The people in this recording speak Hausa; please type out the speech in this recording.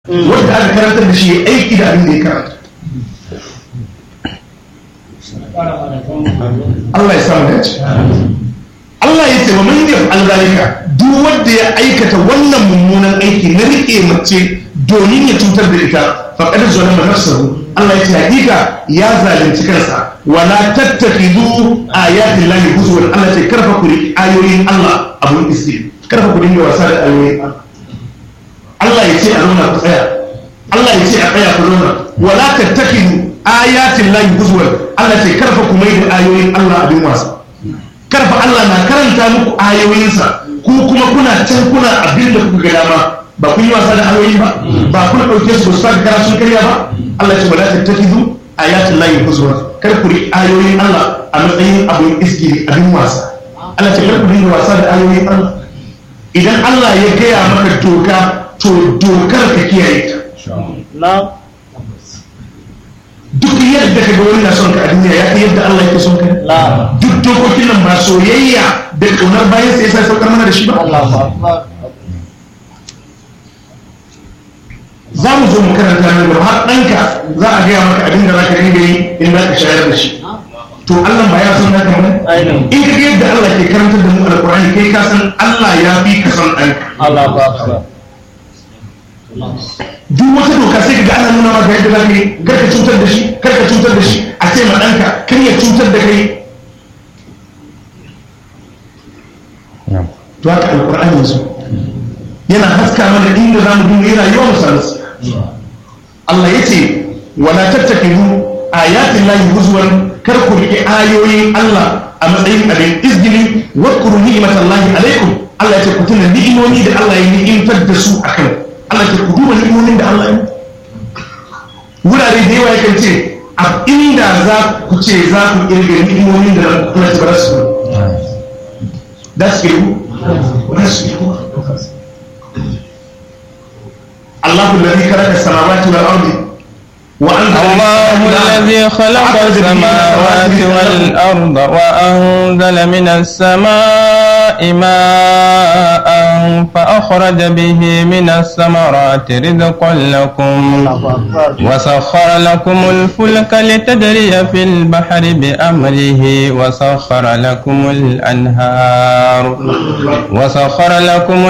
wanda aka karantar da shi ya aiki da abin da ya karanta Allah ya samu dace Allah ya ce wa man yaf'al zalika duk wanda ya aikata wannan mummunan aiki na rike mace domin ya cutar da ita faqad zalama nafsahu Allah ya ce hakika ya zalunci kansa wala tattakhidhu ayatin lahi huzwan Allah ya ce karfa ku ayoyin Allah abun isti karfa ku dinga wasa da ayoyin Allah Allah ya ce a zauna ku tsaya Allah ya ce a tsaya ku zauna wala tattakhidhu ayatin lahi huzwan Allah ya ce karfa ku mai da ayoyin Allah abin wasa karfa Allah na karanta muku ayoyinsa ku kuma kuna can kuna abin da kuka ga dama ba kun yi wasa da ayoyi ba ba kun ɗauke su ba su saka kara sun karya ba Allah ce wala tattakizu ayatul lahi huzwa kar ku riƙe ayoyin Allah a matsayin abin iskiri abin wasa Allah ce kar ku dinga wasa da ayoyin Allah idan Allah ya gaya maka doka to dokar ka kiyaye ta duk yadda ka ga wani na son ka a duniya ya kai yadda Allah yake son ka duk dokokin nan ba soyayya da kaunar bayan sai sai saukar mana da shi ba za mu zo mu karanta nan gaba har ɗanka za a gaya maka abin da za ka dinga yi in za ka shayar da shi to Allah ba ya son naka ba in ka ga yadda Allah ke karantar da mu alƙur'ani kai ka san Allah ya fi ka son ɗanka duk wata doka sai ka ga ana nuna maka yadda za ka yi kar ka cutar da shi kar ka cutar da shi a ce ma ɗanka kar ya cutar da kai to haka alƙur'ani yanzu yana haska mana inda za mu dinga yi rayuwa mu samu Allah ya ce wala tattakidu ayatin lahi huzwan kar ku riƙe ayoyin Allah a matsayin abin izgili wa kuru ni'matan lahi alaikum Allah ya ce ku tuna ni'imomi da Allah ya ni'imtar da su akan Allah ya ce ku duba ni'imomin da Allah ya wurare da yawa yakan ce a inda za ku ce za ku kirga ni'imomin da Allah ya bar su da su kirgu ba su kirgu الله الذي خلق السماوات والأرض الله الذي خلق السماوات والأرض وأنزل من السماء ماء فأخرج به من الثمرات رزقا لكم وسخر لكم الفلك لتجري في البحر بأمره وسخر لكم الأنهار وسخر لكم